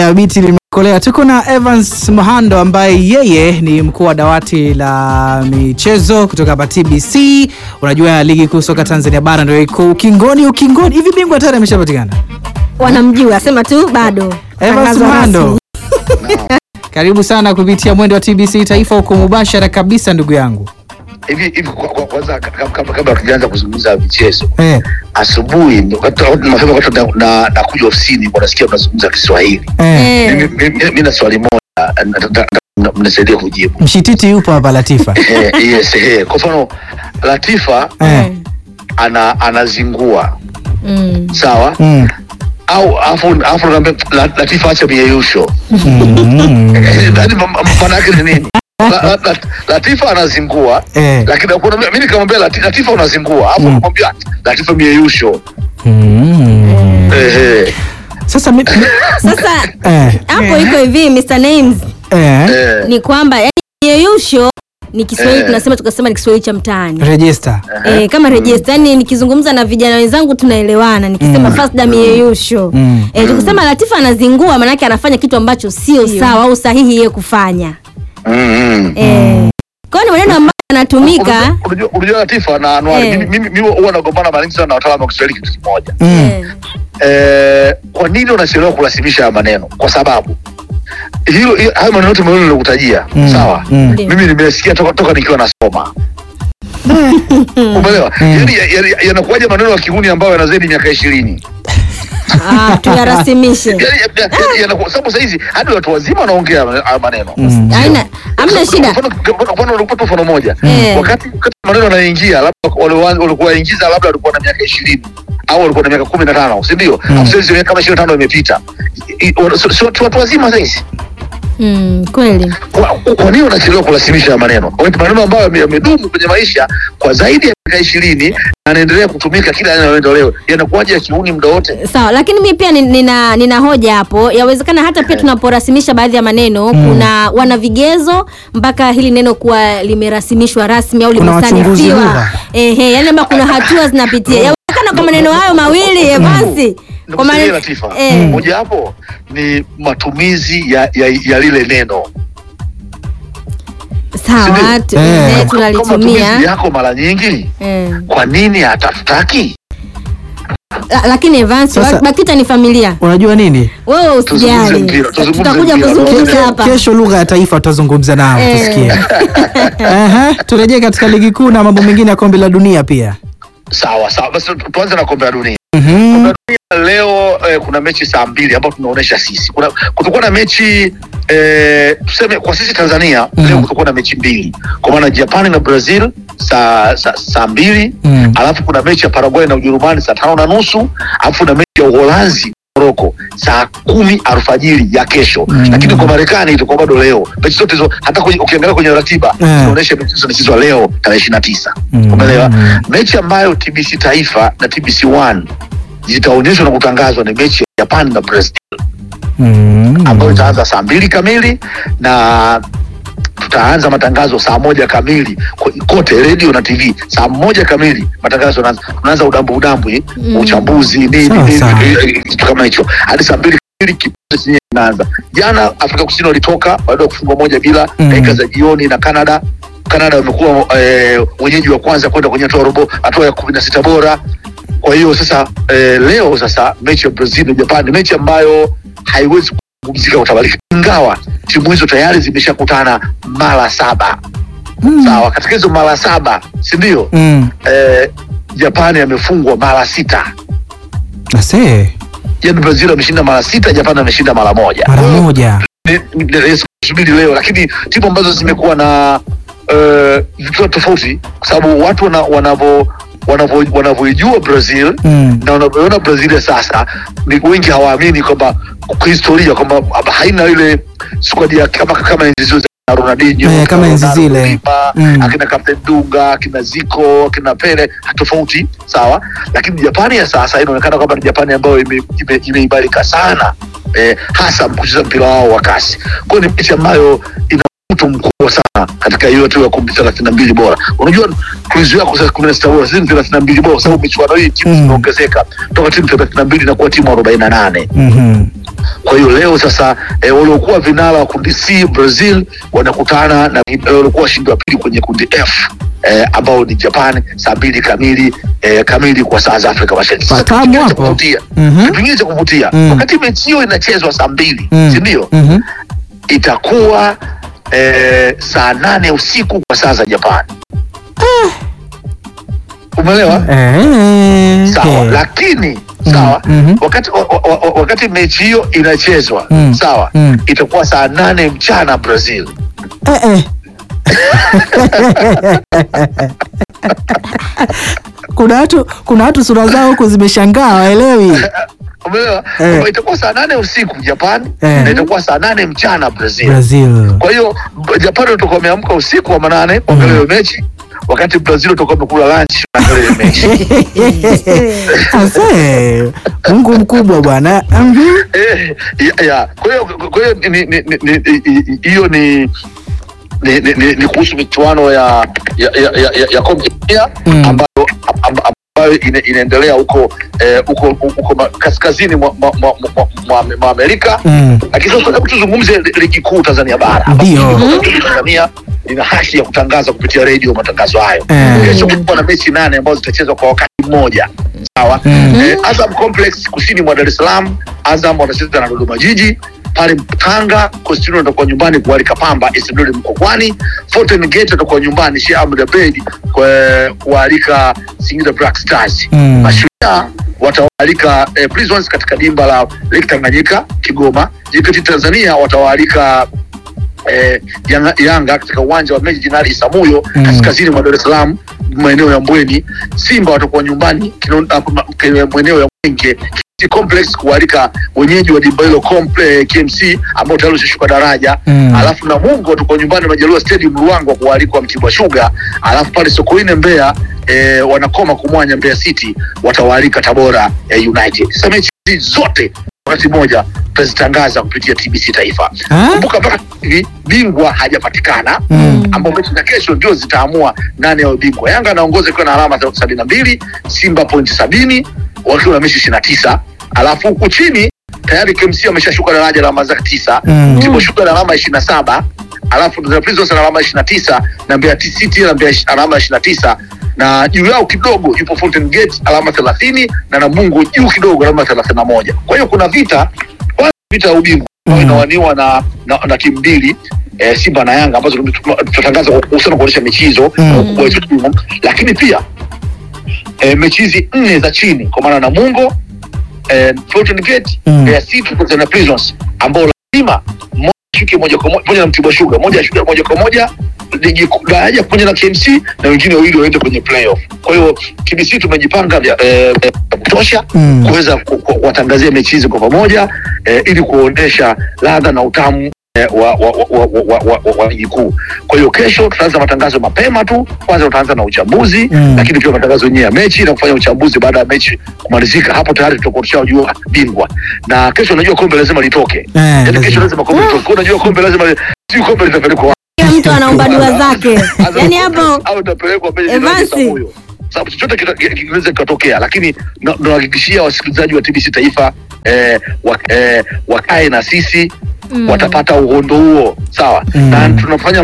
Haya, biti limekolea. Tuko na Evans Mhando ambaye yeye ni mkuu wa dawati la michezo kutoka hapa TBC. Unajua ligi kuu soka Tanzania bara ndio iko ukingoni, ukingoni. Hivi bingwa tayari ameshapatikana? wanamjua sema tu bado Evans Tangazo Mhando, rasmi. karibu sana kupitia mwendo wa TBC Taifa, huko mubashara kabisa, ndugu yangu. hivi hivi kwa- kwa- kwanza kabla- kabla kabla tujaanza kuzungumza michezo Eh, asubuhi wakati- wakati mapema wakati na- na nakuja ofisini nasikia mnazungumza Kiswahili eh. Eh, Mimi- mimi mimi na swali moja na- na- na- na- mnisaidie kujibu Mshititi yupo hapa Latifa. Eh, yes eh. kwa mfano Latifa Eh. ana anazingua mm. sawa Mm. au afu afu naambia La- Latifa acha mieyusho Mm. Yaani ma- ma- maana yake ni nini La- la- la- Latifa anazingua Eh. lakini kuna mimi nikamwambia Lati- Latifa unazingua afu Mm. namwambia Latifa mieyusho Mm. ehe Sasa mi- sasa eh, hapo iko hivi Mr. Names eh. eh ni kwamba yani yeyusho ni Kiswahili Eh. tunasema tukasema ni Kiswahili cha mtaani Register. Eh, kama register yani nikizungumza na vijana wenzangu tunaelewana nikisema Mm. first dam yeyusho Mm. eh, tukisema Latifa anazingua maanake anafanya kitu ambacho sio sawa au sahihi yeye kufanya Mm, mm. eh, kwa hiyo ni maneno ambayo yanatumika Unajua- unajua Latifa na Anwari, Eh. mimi- mimi mimi huwa nagombana mara nyingi sana na wataalamu wa Kiswahili kitu kimoja. Mm. eh, Eh, kwa nini unachelewa kurasimisha haya maneno? Kwa sababu hilo hiyo- hayo maneno yote mawili nilokutajia, Mm. sawa? Mm. Ndio. Mimi nimesikia toka toka nikiwa nasoma. Umeelewa? Mm. Yaani ya- ya- yanakuwaje maneno ya kihuni ambayo yanazidi miaka ishirini? ah, tuyarasimishe Yaani ya- ya- yanakuwa sababu saa hizi hadi watu wazima wanaongea haya maneno. Mm. Haina- hamna Kwa shida mfano- kwa mfano unakupa mfano moja Eh. wakati wakati maneno yanaingia labda wale wa- walikuwa waingiza labda walikuwa na miaka ishirini au walikuwa na miaka kumi na tano si ndio? Mm. Hapo sasa miaka kama ishirini na tano imepita, I- i- wana- sio- sio tu watu wazima saizi. mm, kweli Kwa- Kwa nini wanachelewa kurasimisha haya maneno? Wakati maneno ambayo yame- yamedumu kwenye maisha kwa zaidi ya miaka ishirini na yanaendelea kutumika kila yanayoenda leo, yanakuwaje ya kiuni muda wote? sawa lakini mi pia ni- nina, nina hoja hapo yawezekana hata pia tunaporasimisha baadhi ya maneno kuna wana vigezo mpaka hili neno kuwa limerasimishwa rasmi au Kuna wachunguzi limesanifiwa lugha. ehe yani labda kuna hatua zinapitia yawezekana kwa maneno hayo mawili Evansi kwa Nikusikia maneno Latifa, eh, moja hapo ni matumizi ya, ya, ya lile neno sawa Sindio? tu- Eh. eh, Kama matumizi tunalitumia yako mara nyingi, eh. kwa nini hatutaki? La- lakini Evansi Sasa- BAKITA ni familia Unajua nini? wewe Tuzungumze usijali mpira, tuzungumze tutakuja mpira. kuzungumza Ke- hapa Kesho lugha ya taifa tutazungumza nao Eh. tusikie. Aha, turejee katika ligi kuu na mambo mengine ya kombe la dunia pia. Sawa sawa, basi tu- tuanze na kombe la dunia. Mhm. Kombe la dunia leo eh, kuna mechi saa mbili ambayo tunaonesha sisi. Kuna kutakuwa na mechi eh, tuseme kwa sisi Tanzania Mhm. leo kutakuwa na mechi mbili, kwa maana Japani na Brazil saa saa, saa mbili Mm. alafu kuna mechi ya Paraguay na Ujerumani saa tano na nusu alafu na mechi ya Uholanzi Moroko saa kumi alfajiri ya kesho Mm. lakini kwa Marekani itakuwa bado leo. Mechi zote hizo hata kwenye, ukiangalia kwenye ratiba Eh. zinaonyesha mechi hizo zinachezwa leo tarehe ishirini na tisa. Mm. Umeelewa? Mechi ambayo TBC Taifa na TBC One zitaonyeshwa na kutangazwa ni mechi ya Japan na Brazil Mm. ambayo itaanza saa mbili kamili na tutaanza matangazo saa moja kamili ko- kote redio na TV saa moja kamili matangazo yanaanza. tunaanza udambu udambu hii Mm. uchambuzi nini Sawa, nini, sawa. eh, eh, kitu kama hicho hadi saa mbili kamili kipindi chenyewe kinaanza. Jana Afrika Kusini walitoka baada ya kufungwa moja bila Mm. dakika za jioni na Canada. Canada wamekuwa eh, wenyeji wa kwanza kwenda kwenye hatua ya robo hatua ya kumi na sita bora. Kwa hiyo sasa eh, leo sasa mechi ya Brazil na Japan ni mechi ambayo haiwezi kuzungumzika utabalika, ingawa timu hizo tayari zimeshakutana mara saba. Mm. Sawa, katika hizo mara saba, si ndio? Mm. Eh, Japani amefungwa mara sita, Ase, yaani Brazil ameshinda mara sita, Japani ameshinda mara moja. mara moja. Ni- ni- ni- subiri leo, lakini timu ambazo zimekuwa na eh, vitu tofauti, kwa sababu watu wana- wanavo wanavo- wanavyoijua Brazil Mm. na unavyoona Brazil ya sasa ni wengi hawaamini kwamba kwa historia kwamba haina ile squad ya kama kama enzi zile za Ronaldinho Eh, kama enzi Ronaldo, zile. Lima, Mm. akina Captain Dunga akina Zico akina Pele tofauti sawa, lakini Japani ya sasa inaonekana kwamba ni Japani ambayo ime- ime- imeimarika sana eh, hasa kucheza mpira wao wa kasi. Kwa hiyo ni mechi ambayo ina mvuto mkubwa sana katika hiyo hatua ya kumi thelathini na mbili bora. Unajua kuizuia yako sasa kumi na sita bora, si thelathini na mbili bora, kwa sababu michuano hii timu Mm. zimeongezeka toka timu thelathini na mbili na kuwa timu arobaini na nane Mhm. Kwa hiyo leo sasa eh, waliokuwa vinara wa kundi C Brazil wanakutana na eh, waliokuwa washindi wa pili kwenye kundi F eh, ambao ni Japan saa mbili kamili eh, kamili kwa saa za Afrika Mashariki. Sasa Patamu kitu kingine cha hapo. kuvutia Mhm. kitu kingine cha kuvutia Mm. wakati mechi hiyo inachezwa saa mbili Mm. si ndio? Mhm. itakuwa eh, saa nane usiku kwa saa za Japan. Umeelewa? Eh, Sawa, eh. lakini sawa, mhm. wakati wa, wa, wa, wakati mechi hiyo inachezwa Mm. sawa, Mm. itakuwa saa nane mchana Brazil. Eh, eh. kuna watu kuna watu sura zao huku zimeshangaa waelewi Umeelewa? Eh. Kwamba Itakuwa saa nane usiku Japan Eh. na itakuwa saa nane mchana Brazil. Brazil. Kwa hiyo Japan watakuwa wameamka usiku wa manane kuangalia hiyo mechi, wakati Brazil watakuwa wamekula lunch kuangalia hiyo mechi. Ase, Mungu mkubwa bwana. Mhm. Eh, ya, ya. Kwa hiyo kwa hiyo ni- ni- ni- ni- ni- hiyo ni ni, ni, ni, ni kuhusu michuano ya ya ya, ya, ya, ya kombe la dunia Mm. ambayo amb- ambayo ina, inaendelea huko eh, huko huko ma- kaskazini mwa, mwa, mwa, mwa, mwa, mwa Amerika. Mm. Lakini sasa hebu tuzungumze li- ligi kuu Tanzania bara. ambapo Ndio. ligi kuu Tanzania ina haki ya kutangaza kupitia redio matangazo hayo. Eh. Kesho kutakuwa na mechi nane ambazo zitachezwa kwa wakati mmoja. Sawa. Mm. Eh, Azam Complex kusini mwa Dar es Salaam, Azam wanacheza na Dodoma Jiji. Pale Tanga, Coastal watakuwa nyumbani kualika Pamba Isidore Mkokwani. Fountain Gate watakuwa nyumbani Sheikh Ahmed Abeid kwa- kualika Singida Black Stars. Mm. Mashujaa watawaalika eh, Prisons katika dimba la Lake Tanganyika Kigoma. JKT Tanzania watawaalika eh, Yanga, Yanga katika uwanja wa Meji Jenerali Isamuyo Mm. kaskazini mwa Dar es Salaam maeneo ya Mbweni. Simba watakuwa nyumbani kino- ah, ma- ke- maeneo ya Mwenge KMC Complex kualika wenyeji wa dimba hilo komple- KMC ambao tayari washashuka daraja Mm. alafu na Mungu watakuwa nyumbani Majaliwa Stadium Ruangwa kualikwa Mtibwa Sugar, alafu pale Sokoine Mbeya eh, wanakoma kumwanya Mbeya City watawaalika Tabora eh, United. Sasa mechi hizi zote wakati mmoja tutazitangaza kupitia TBC Taifa. Ah? Kumbuka mpaka hivi bingwa hajapatikana Mm. ambao mechi za kesho ndio zitaamua nani awe bingwa. Yanga anaongoza ikiwa na alama sabini na mbili, Simba pointi sabini wakiwa na mechi ishirini na tisa alafu huku chini tayari KMC ameshashuka daraja la alama zake tisa Mm. Mtibwa Sugar na alama ishirini na saba alafu Tanzania Prisons ana alama ishirini na tisa na Mbeya City na Mbeya ish- alama ishirini na tisa na juu yao kidogo yupo Fountain Gate alama thelathini na Namungo juu kidogo alama thelathini na moja kwa hiyo kuna vita kwanza vita ya ubingwa ambayo Mm. inawaniwa na, na, na timu mbili eh, Simba na Yanga ambazo tutatangaza kuhusiana kuonyesha mechi hizo Mm. na ukubwa wetu timu. lakini pia eh, mechi hizi nne za chini kwa maana Namungo eh, Fountain Gate Mm. Mbeya City pamoja na Prisons ambao lazima mmoja ashuke moja kwa moja pamoja na Mtibwa Sugar, moja ashuke moja kwa moja ligi kuu- daraja pamoja na KMC na wengine wawili waende kwenye playoff. Kwa hiyo TBC tumejipanga vya eh, eh, kutosha Mm. kuweza ku- ku- kuwatangazia mechi hizi kwa pamoja eh, ili kuonyesha ladha na utamu eh, wa wa wa wa wa- wa- wa- wa ligi kuu. Kwa hiyo kesho tutaanza matangazo mapema tu. Kwanza tutaanza na uchambuzi Mm. lakini pia matangazo yenyewe ya mechi na kufanya uchambuzi baada ya mechi kumalizika. Hapo tayari tutakuwa tushajua bingwa, na kesho unajua kombe lazima litoke. Eh, Yaani lazima. kesho lazima kombe litoke. Unajua kombe lazima li- si kombe litapelekwa wapi? Kila mtu anaomba dua zake Lazima yani kombe hapo au itapelekwa mbele ya Evansi. Samuyo. Sababu chochote kita- ki- kinaweza kikatokea, lakini na- nawahakikishia wasikilizaji wa TBC Taifa eh, wa, eh, wakae na sisi Mm. watapata uhondo huo sawa, Mm. na tunafanya